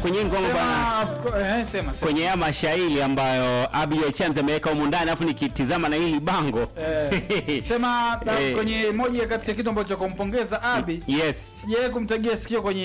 kwenye ngoma bana Sema, of course, eh, sema, sema. kwenye haya mashairi ambayo Abigail Chams ameweka humu ndani alafu nikitizama na hili bango Eh, sema na Eh. kwenye moja kati ya kitu ambacho kumpongeza Abi yes sijawahi kumtagia sikio kwenye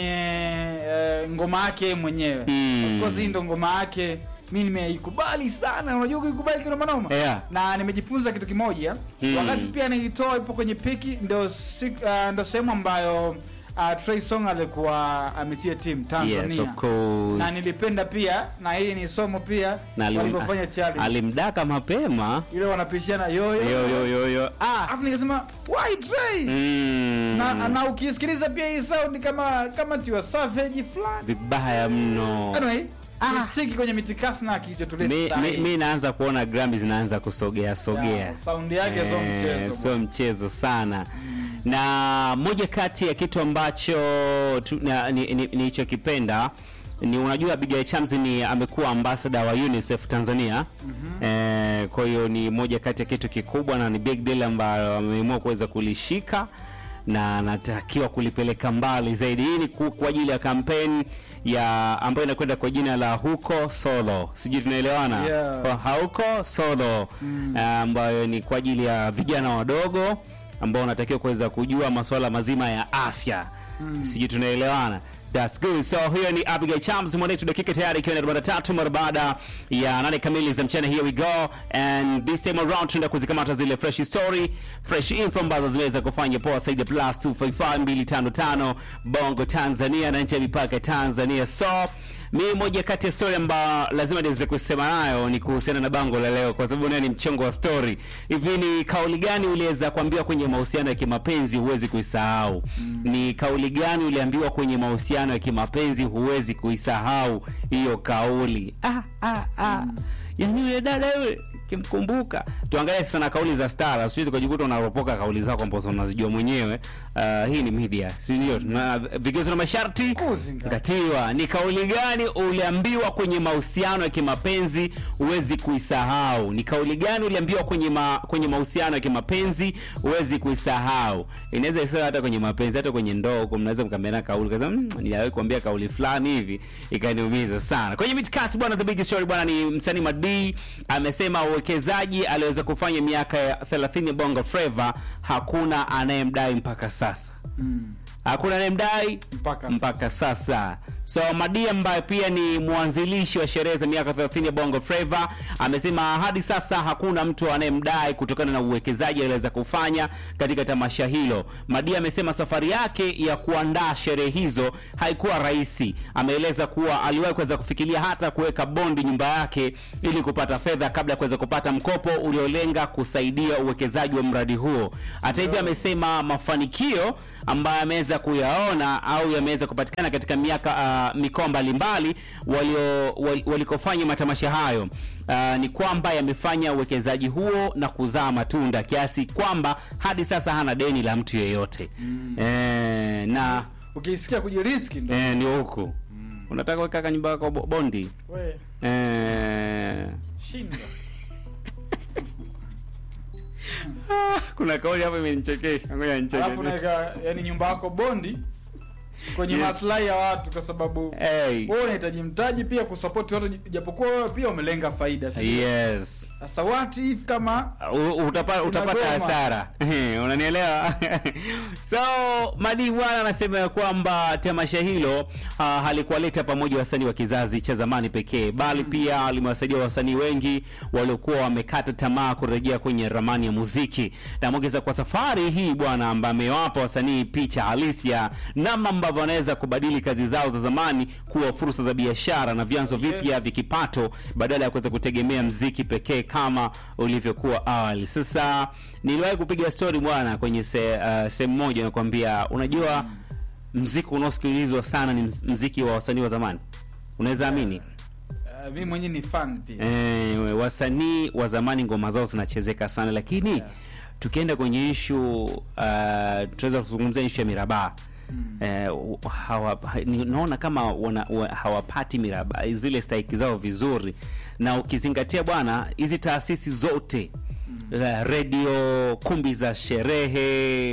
eh, ngoma yake mwenyewe Mm. of course hii ndo ngoma yake mi nimeikubali sana unajua kuikubali kinoma noma Yeah. na nimejifunza kitu kimoja Mm. wakati pia nilitoa ipo kwenye piki ndo si, uh, ndo sehemu ambayo uh, Trey Song alikuwa ametia timu Tanzania yes of course na nilipenda pia na hii ni somo pia na alim- walivyofanya challenge alimdaka mapema ile wanapishana yoyo yo yo yo yo ah alafu nikasema why Trey mm. na, na ukisikiliza pia hii sound kama kama tiwa savage fulani vibaya mno anyway tustiki kwenye mitikasi na kilichotuleta mi, saa mi, hii. mi naanza kuona Grammy zinaanza kusogea sogea Yeah, sound yake sio Eh, mchezo sio mchezo sana na moja kati ya kitu ambacho tu- na- ni- ni- nilichokipenda ni unajua Abigail Chams ni amekuwa ambassador wa UNICEF Tanzania eh, kwa hiyo ni moja kati ya kitu kikubwa na ni big deal ambayo ameamua kuweza kulishika na anatakiwa kulipeleka mbali zaidi. Hii ni ku- kwa ajili ya kampeni ya ambayo inakwenda kwa jina la huko solo, sijui tunaelewana Yeah. Kwa hauko solo ah, ambayo ni kwa ajili ya vijana wadogo ambao wanatakiwa kuweza kujua masuala mazima ya afya sijui tunaelewana That's good. So hiyo ni Abigail Chams mwanetu, dakika tayari ikiwa ni 43 mara baada ya nane kamili za mchana. Here we go and this time around tunaenda kuzikamata zile fresh story, fresh info ambazo zimeweza kufanya poa zaidi ya plus 255255 Bongo Tanzania na nje ya mipaka ya Tanzania. So mi moja kati ya story ambayo lazima niweze kusema nayo ni kuhusiana na bango la leo, kwa sababu nayo ni mchongo wa story. Hivi ni kauli gani uliweza kuambiwa kwenye mahusiano ya kimapenzi huwezi kuisahau? Ni kauli gani uliambiwa kwenye mahusiano ya kimapenzi huwezi kuisahau hiyo kauli? Ah, ah, ah. Yaani yule dada yule kimkumbuka. Tuangalie sasa na kauli za stara, sio tukajikuta unaropoka kauli zako ambazo unazijua mwenyewe. Uh, hii ni media, si ndio? Na vigezo na masharti Kuzinga. Ngatiwa, ni kauli gani uliambiwa kwenye mahusiano ya kimapenzi huwezi kuisahau? Ni kauli gani uliambiwa kwenye ma, kwenye mahusiano ya kimapenzi huwezi kuisahau? Inaweza isiwe hata kwenye mapenzi, hata kwenye ndoa huko mnaweza mkaambiana kauli kaza, mmm, niliwahi kuambia kauli fulani hivi ikaniumiza sana. Kwenye mitikasi bwana, the big story bwana, ni msanii Madi amesema uwekezaji aliweza kufanya miaka ya 30 Bongo Flava hakuna anayemdai mpaka sasa Mm. hakuna anayemdai Mpaka mpaka sasa. So Madi ambaye pia ni mwanzilishi wa sherehe za miaka 30 ya Bongo Flava amesema hadi sasa hakuna mtu anayemdai kutokana na uwekezaji aliweza kufanya katika tamasha hilo. Madi amesema safari yake ya kuandaa sherehe hizo haikuwa rahisi. Ameeleza kuwa aliwahi kuweza kufikiria hata kuweka bondi nyumba yake ili kupata fedha kabla ya kuweza kupata mkopo uliolenga kusaidia uwekezaji wa mradi huo. Hata hivyo amesema mafanikio ambayo ameweza kuyaona au yameweza kupatikana katika miaka uh, mikoa mbalimbali walio wal- walikofanya matamasha hayo uh, ni kwamba yamefanya uwekezaji huo na kuzaa matunda kiasi kwamba hadi sasa hana deni la mtu yeyote mm. e, na ukisikia kujiriski ndo e, ni huku unataka weka nyumba yako bo- bondi we e, shinda kuna kauli hapo imenichekesha ngoja alafu nicheke naweka yani nyumba yako bondi kwenye Yes. maslahi ya watu kwa sababu hey. wewe unahitaji mtaji pia kusapoti watu japokuwa wewe pia umelenga faida si ndio? yes sasa what if kama U- utapata, utapata Inagoma. hasara unanielewa so madi bwana anasema ya kwamba tamasha hilo uh, halikuwaleta pamoja wasanii wa kizazi cha zamani pekee bali pia limewasaidia wasanii wengi waliokuwa wamekata tamaa kurejea kwenye ramani ya muziki namwongeza kwa safari hii bwana ambaye amewapa wasanii picha halisi ya namna ambavyo wanaweza kubadili kazi zao za zamani kuwa fursa za biashara na vyanzo vipya vya kipato badala ya kuweza kutegemea mziki pekee kama ulivyokuwa awali. Sasa niliwahi kupiga story bwana kwenye se, uh, sehemu moja nakwambia, unajua mziki unaosikilizwa sana ni mz- mziki wa wasanii wa zamani, unaweza amini? uh, mimi mwenyewe ni fan pia Eh, wasanii wa zamani ngoma zao zinachezeka sana, lakini Yeah. tukienda kwenye ishu uh, tunaweza kuzungumzia ishu ya mirabaa Eh, hawa, ni- naona kama wana, wa, hawapati miraba zile stahiki zao vizuri na ukizingatia bwana hizi taasisi zote mm. redio kumbi za sherehe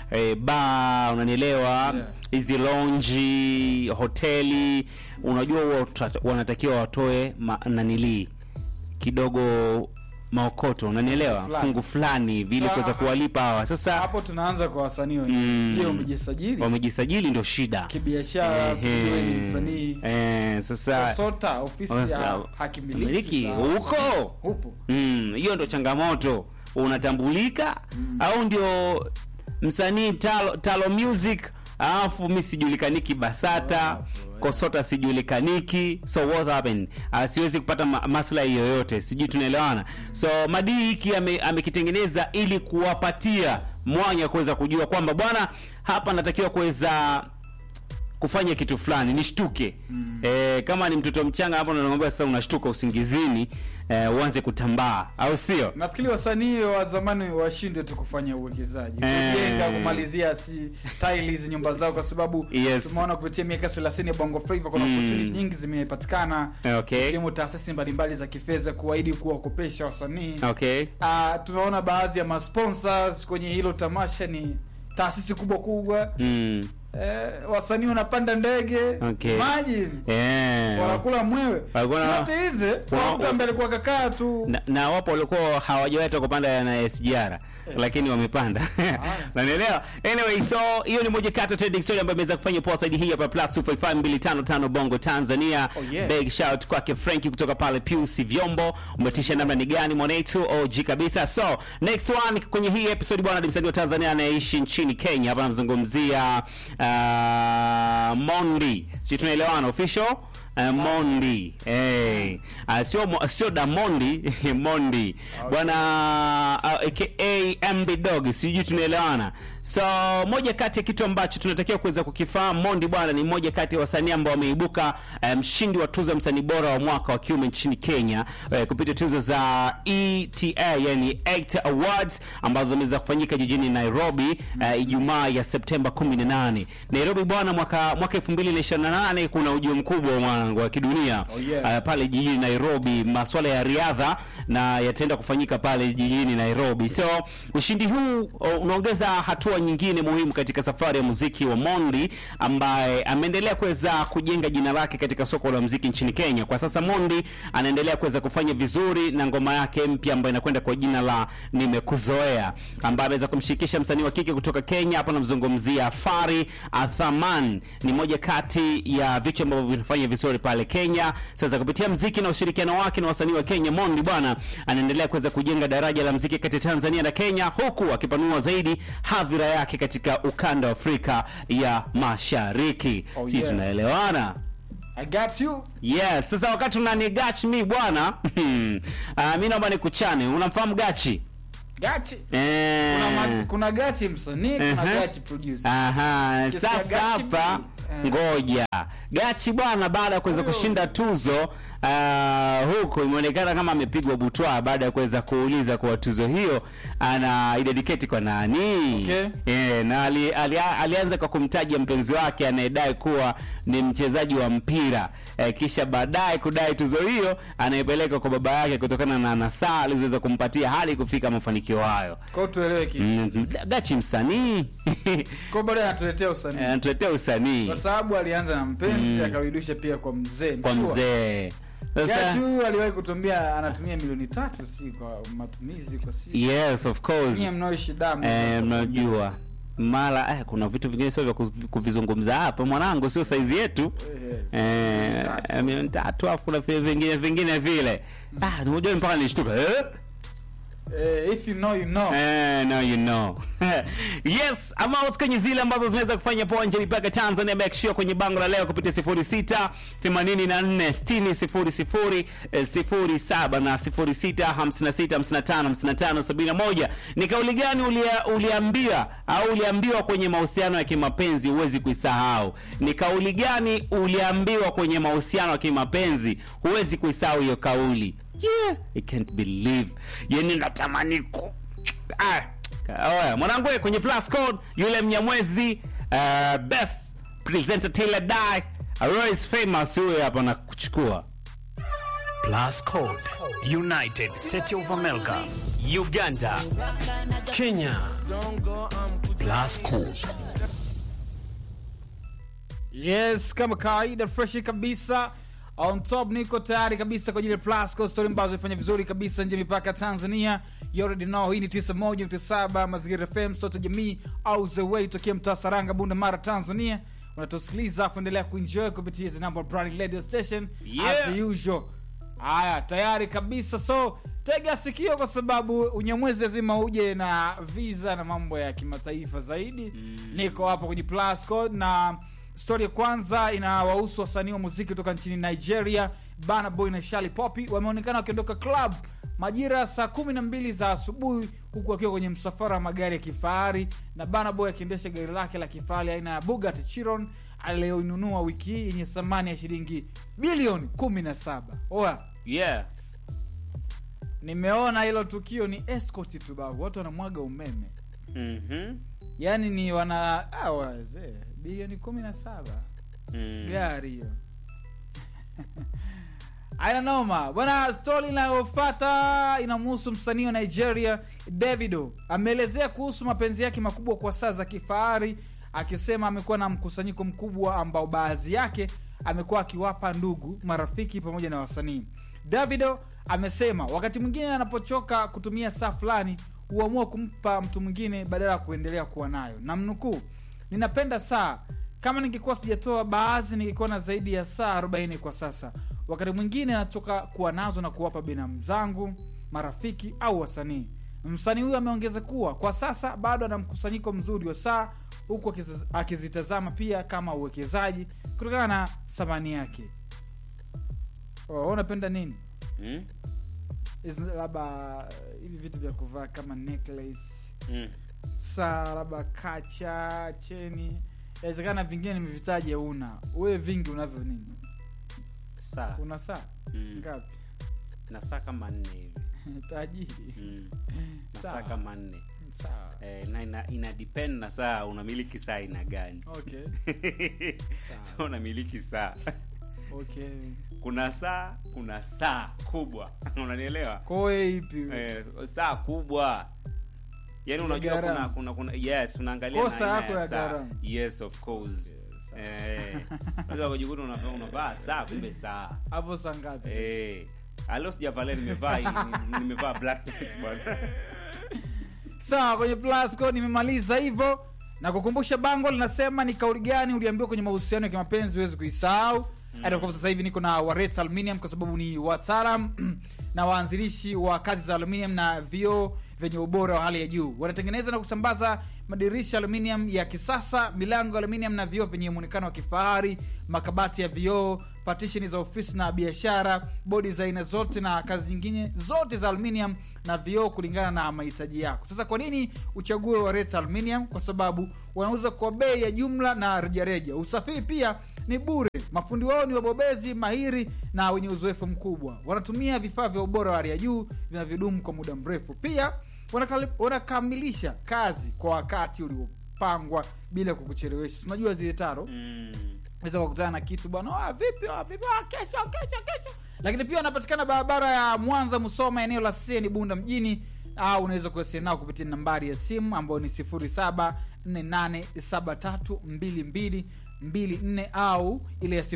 eh, bar unanielewa hizi lonji hoteli unajua huwa tuta- wanatakiwa watoe ma- nanilii kidogo maokoto unanielewa Fulani. fungu fulani vile Sa- kuweza kuwalipa hawa sasa hapo tunaanza kwa wasanii wenyewe Mm. je umejisajili wamejisajili ndio shida kibiashara tujue ni msanii Eh, sasa sota ofisi Sasa, ya hakimiliki miliki za- huko hupo Mm, hiyo ndo changamoto unatambulika au ndio msanii talo, talo music alafu mi sijulikaniki basata kosota sijulikaniki so what happened uh, siwezi kupata ma maslahi yoyote sijui tunaelewana so madii hiki ame- amekitengeneza ili kuwapatia mwanya kuweza kujua kwamba bwana hapa natakiwa kuweza kufanya kitu fulani nishtuke mm. e, kama ni mtoto mchanga hapo nakwambia sasa unashtuka usingizini e, uanze kutambaa au sio nafikiri wasanii wa zamani washindwe tu kufanya uwekezaji Eh. kujenga kumalizia si tiles nyumba zao kwa sababu Yes. tumeona kupitia miaka 30 ya bongo flava kuna Mm. opportunities nyingi zimepatikana okay ikiwemo taasisi mbalimbali za kifedha kuahidi kuwakopesha wasanii okay Ah, tunaona baadhi ya masponsors kwenye hilo tamasha ni taasisi kubwa kubwa mm. eh, wasanii wanapanda ndege Okay. imagine yeah. wanakula mwewe Walikuwa na- yote hizi wa- kwa mtu ambaye alikuwa kakaa tu na, na wapo walikuwa hawajawahi hata kupanda na SGR lakini wamepanda nanielewa anyway so hiyo ni moja kati ya trending story ambayo imeweza kufanya poa zaidi hii hapa plus 255255 bongo tanzania Oh, yeah. big shout kwake franki kutoka pale Pius vyombo umetisha namna ni gani mwanetu og kabisa so next one kwenye hii episode bwana ni msanii wa tanzania anayeishi nchini kenya hapa namzungumzia uh, mondi si tunaelewana official Uh, mondi hey. uh, sio mo- sio damondi mondi bwana uh, aka mb dog sijui tunaelewana so moja kati ya kitu ambacho tunatakiwa kuweza kukifahamu mondi bwana ni moja kati ya wasanii ambao wameibuka eh, mshindi wa tuzo ya msanii bora wa mwaka wa kiume nchini kenya eh, kupitia tuzo za eta yani ACT awards ambazo zimeweza kufanyika jijini nairobi eh, ijumaa ya septemba 18 nairobi bwana mwaka mwaka 2028 kuna ujio mkubwa wa mwanangu wa kidunia Oh, yeah. eh, pale jijini nairobi maswala ya riadha na yataenda kufanyika pale jijini nairobi so ushindi huu uh, unaongeza hatua nyingine muhimu katika safari ya muziki wa mondi ambaye ameendelea kuweza kujenga jina lake katika soko la muziki nchini kenya kwa sasa mondi anaendelea kuweza kufanya vizuri na ngoma yake mpya ambayo inakwenda kwa jina la nimekuzoea ambaye ameweza kumshirikisha msanii wa kike kutoka kenya hapa namzungumzia fari athaman ni moja kati ya vichwa ambavyo vinafanya vizuri pale kenya sasa kupitia mziki na ushirikiano wake na wasanii wa kenya mondi bwana anaendelea kuweza kujenga daraja la mziki kati ya tanzania na kenya huku akipanua zaidi hadhira yake katika ukanda wa afrika ya mashariki Oh, si yeah. tunaelewana i got you yes sasa wakati unanigach mi bwana uh, mi naomba nikuchane unamfahamu gachi gachi Eh. kuna, ma- kuna gachi msanii kuna Ehe. gachi producer Aha, Ukisikia sasa Gachi hapa B, eh. ngoja gachi bwana baada ya kuweza Huyo. kushinda tuzo uh, huko imeonekana kama amepigwa butwa baada ya kuweza kuuliza kwa tuzo hiyo ana idedicate kwa nani Okay. Eh, na ali, ali, alianza kwa kumtaja mpenzi wake anayedai kuwa ni mchezaji wa mpira eh, kisha baadaye kudai tuzo hiyo anaipeleka kwa baba yake kutokana na nasaa alizoweza kumpatia hadi kufika mafanikio hayo kwao tuelewe kitu Mm, gachi msanii kwao bado anatuletea usanii anatuletea usanii kwa sababu alianza na mpenzi akarudisha pia kwa mzee kwa Mshua. mzee gachi sasa huyu aliwahi kutumia anatumia milioni tatu si kwa matumizi kwa siku yes of course nyie mnaoishi damu eh, mnajua mara eh, kuna vitu vingine sio vya kuvi- kuvizungumza hapa mwanangu sio saizi yetu Eh, eh, milioni tatu afu kuna vile vingine vingine vile ah, unajua mpaka nilishtuka eh? eh, if you know you know Eh, now you know yes amount kwenye zile ambazo zimeweza kufanya poa nje mipaka tanzania make sure kwenye bango la leo kupitia 06 84 60 07 na 06 56 55 55 71 ni kauli gani ulia, uliambia au uliambiwa kwenye mahusiano ya kimapenzi huwezi kuisahau ni kauli gani uliambiwa kwenye mahusiano ya kimapenzi huwezi kuisahau hiyo kauli yeah, I can't believe yani natamani ku ah. Oya, mwanangu we, kwenye plus code yule mnyamwezi uh, best presenter Taylor Die Royce famous huyo hapa na kuchukua Plus Code, United States of America, Uganda, Kenya, Plus Code. Yes, kama kawaida fresh kabisa. On top niko tayari kabisa kwa ajili ya Plus Code story ambazo ifanya vizuri kabisa nje ya mipaka ya Tanzania. You already know hii ni 91.7 Mazingira FM sote jamii au the way tokea mtaa Saranga Bunda Mara Tanzania. Unatusikiliza kuendelea kuenjoy kupitia hizi number brand radio station Yeah. as usual. Haya, tayari kabisa. So tega sikio, kwa sababu unyamwezi lazima uje na visa na mambo ya kimataifa zaidi. Niko hapo kwenye Plus Code na stori ya kwanza inawahusu wasanii wa muziki kutoka nchini Nigeria. Burna Boy na Shali Poppy wameonekana wakiondoka club majira ya saa kumi na mbili za asubuhi huku akiwa kwenye msafara wa magari ya kifahari na Burna Boy akiendesha gari lake la kifahari aina ya Bugatti Chiron aliyoinunua wiki hii yenye thamani ya shilingi bilioni 17 oa yeah nimeona hilo tukio ni escort tu babu watu wanamwaga umeme Mhm. yaani ni wana ah, wazee bilioni 17 Mm. gari hiyo aina noma bwana stori inayofata inamhusu msanii wa nigeria davido ameelezea kuhusu mapenzi yake makubwa kwa saa za kifahari akisema amekuwa na mkusanyiko mkubwa ambao baadhi yake amekuwa akiwapa ndugu marafiki pamoja na wasanii davido amesema wakati mwingine anapochoka kutumia saa fulani huamua kumpa mtu mwingine badala ya kuendelea kuwa nayo na mnukuu ninapenda saa kama ningekuwa sijatoa baadhi ningekuwa na zaidi ya saa 40 kwa sasa wakati mwingine nachoka kuwa nazo na kuwapa binamu zangu marafiki au wasanii msanii huyo ameongeza kuwa kwa sasa bado ana mkusanyiko mzuri wa saa huku akizi- akizitazama pia kama uwekezaji kutokana na thamani yake Oh, wewe unapenda nini Mm. Hizi labda hivi vitu vya kuvaa kama necklace Mm. saa labda kacha cheni inawezekana vingine nimevitaja una wewe vingi unavyo nini saa una saa Mm. ngapi na saa kama nne hivi tajiri Mm. na Sawa. saa kama nne sawa eh, na ina, ina depend na saa unamiliki saa ina gani okay so unamiliki saa okay kuna saa kuna saa kubwa unanielewa koe ipi eh, saa kubwa yaani unajua kuna, gharama. kuna kuna yes unaangalia Kosa na aina yako ya ya saa gharama. yes of course eh unaweza kujikuta unavaa unavaa saa kumbe saa hapo saa ngapi eh alo sijavalia nimevaa ni- nimevaa black bwana sawa kwenye plasco nimemaliza hivyo na kukumbusha bango linasema ni kauli gani uliambiwa kwenye mahusiano ya kimapenzi huwezi kuisahau hata kwa sasa hivi niko na waret aluminium kwa sababu ni wataalam na waanzilishi wa kazi za aluminium na vioo vyenye ubora wa hali ya juu wanatengeneza na kusambaza madirisha aluminium ya kisasa milango ya aluminium na vioo vyenye muonekano wa kifahari makabati ya vioo patisheni za ofisi na biashara bodi za aina zote na kazi nyingine zote za aluminium na vioo kulingana na mahitaji yako sasa kwa nini uchague waret aluminium kwa sababu wanauza kwa bei ya jumla na rejareja usafiri pia ni bure mafundi wao ni wabobezi mahiri na wenye uzoefu mkubwa wanatumia vifaa vya ubora wa hali ya juu vinavyodumu kwa muda mrefu pia wanakali- wanakamilisha kazi kwa wakati uliopangwa bila kukuchelewesha Si unajua zile taro mm. weza kukutana na kitu bwana "Ah, vipi ah, vipi ah, kesho kesho kesho lakini pia wanapatikana barabara ya mwanza musoma eneo la seni bunda mjini au unaweza kuwasiliana nao kupitia nambari ya simu ambayo ni 0748732224 au ile ya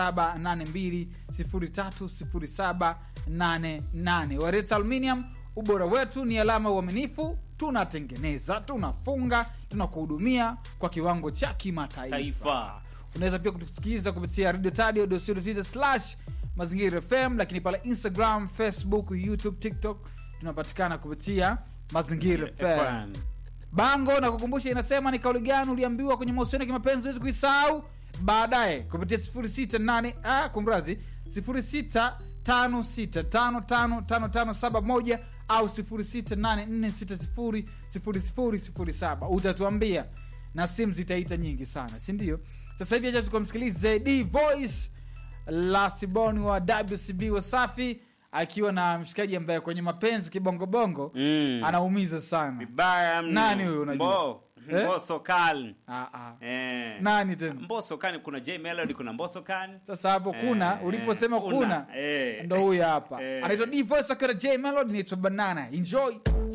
0782030788 wareta aluminium ubora wetu ni alama ya uaminifu tunatengeneza tunafunga tunakuhudumia kwa kiwango cha kimataifa taifa unaweza pia kutusikiliza kupitia radio tadio slash mazingira fm lakini pale instagram facebook youtube tiktok tunapatikana kupitia mazingira fm FM. bango na kukumbusha inasema ni kauli gani uliambiwa kwenye mahusiano ya kimapenzi huwezi kuisahau baadaye kupitia 668 ah, kumrazi 0656555571 au 0684600007 utatuambia na simu zitaita nyingi sana si ndio sasa hivi acha tukamsikilize d voice la siboni wa wcb wasafi akiwa na mshikaji ambaye kwenye mapenzi kibongobongo Mm. anaumiza sana vibaya mno. Nani huyo unajua? Mbo, Eh? mboso kali Ah, ah. eh. nani tena mboso kani kuna j melody kuna mboso kani sasa hapo kuna Eh, uliposema kuna, kuna eh. ndo huyu hapa Eh. anaitwa d voice akiwa na j melody inaitwa banana enjoy